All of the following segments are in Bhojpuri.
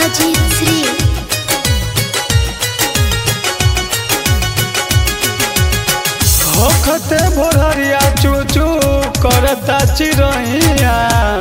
अजीत श्री होखते भोररिया चूचू करता चिरैया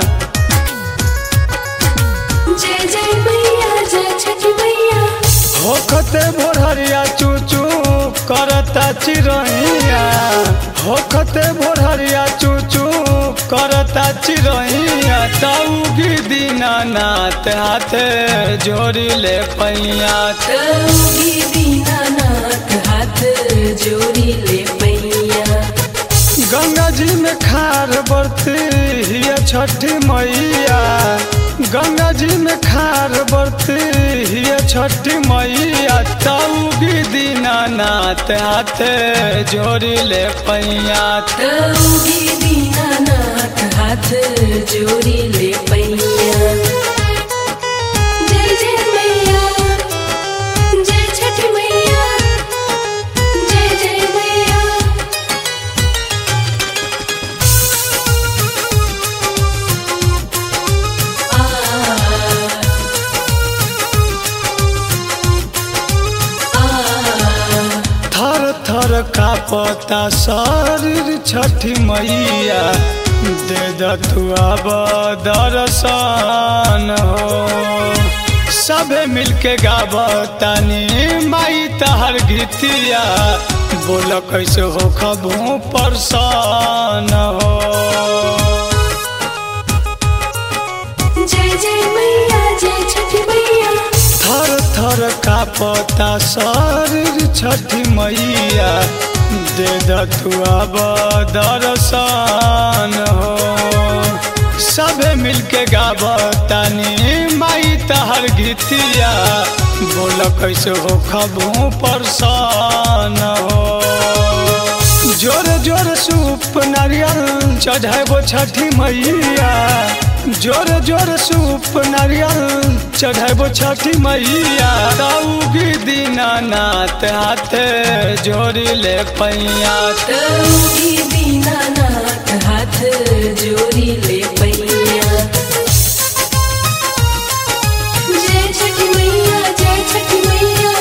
जय जय मैया जय छठी मैया होखते भोररिया चूचू करता चिरैया होखते भोररिया चूचू करता चिरैया तौगी दीनानाथ हाथे जोड़ी ले पैया तौगी दीनानाथ हाथ जोड़ी ले मैया गंगा जी में खार बरती हिया छठी मैया गंगा जी में खार बरती हिया छठी मैया तौगी दीनानाथ हाथे जोड़ी ले पैया तौगी दीनानाथ हाथ जोड़ी ले मैया जय जय मैया जय छठी मैया जय जय मैया थर थर कापता शरीर छठी मैया दे दतुआ दर्शन हो सबे मिलके गावतानी माई तहर गीतिया बोल कैसे हो खबू परसान हो जय जय मैया जय छठी मैया थर थर कापता शरीर छठी मैया दे दतुआ दर्शन हो सबे मिलके गावतानी माई तहर गीतिया बोल कैसे हो खबू परसान हो जोर जोर सूप नारियल चढ़ाबो छठी मैया जोर जोर सूप नारियल चढ़ाबो छठी मैया तौगी दीनानाथ हाथे जोड़ी ले पैया तौगी दीनानाथ हाथ जोड़ी ले मैया जय छठी मैया जय छठी मैया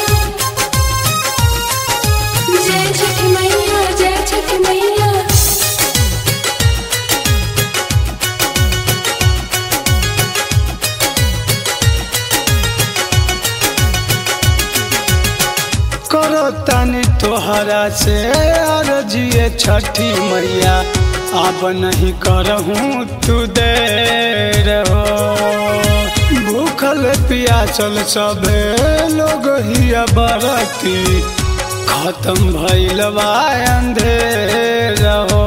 जय छठी मैया जय छठी मैया करो तनी तोहरा से अर्जिए छठी मैया अब नहीं करहूँ तू दे रहो भूखल पियाचल सबे लोग ही बरती खत्म भइल बा अंधेर हो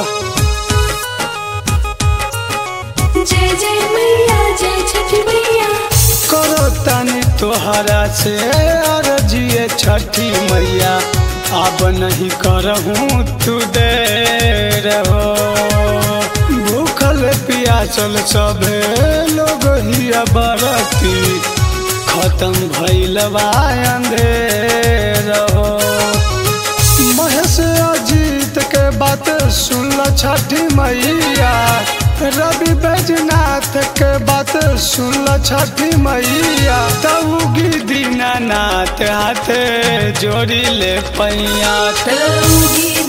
जय जय मैया जय छठी मैया करो तनी तोहरा से अर्जिए छठी मैया अब नहीं करहूँ तू दे रहो भूखल पियाचल सबे लोग ही बरती खत्म भइल बा अंधेर हो महेश अजीत के बात सुन ल छठी मैया रवि बैजनाथ के बात सुन ल छठी मैया तौगी दीनानाथ हाथे जोड़ी ले पैया तौगी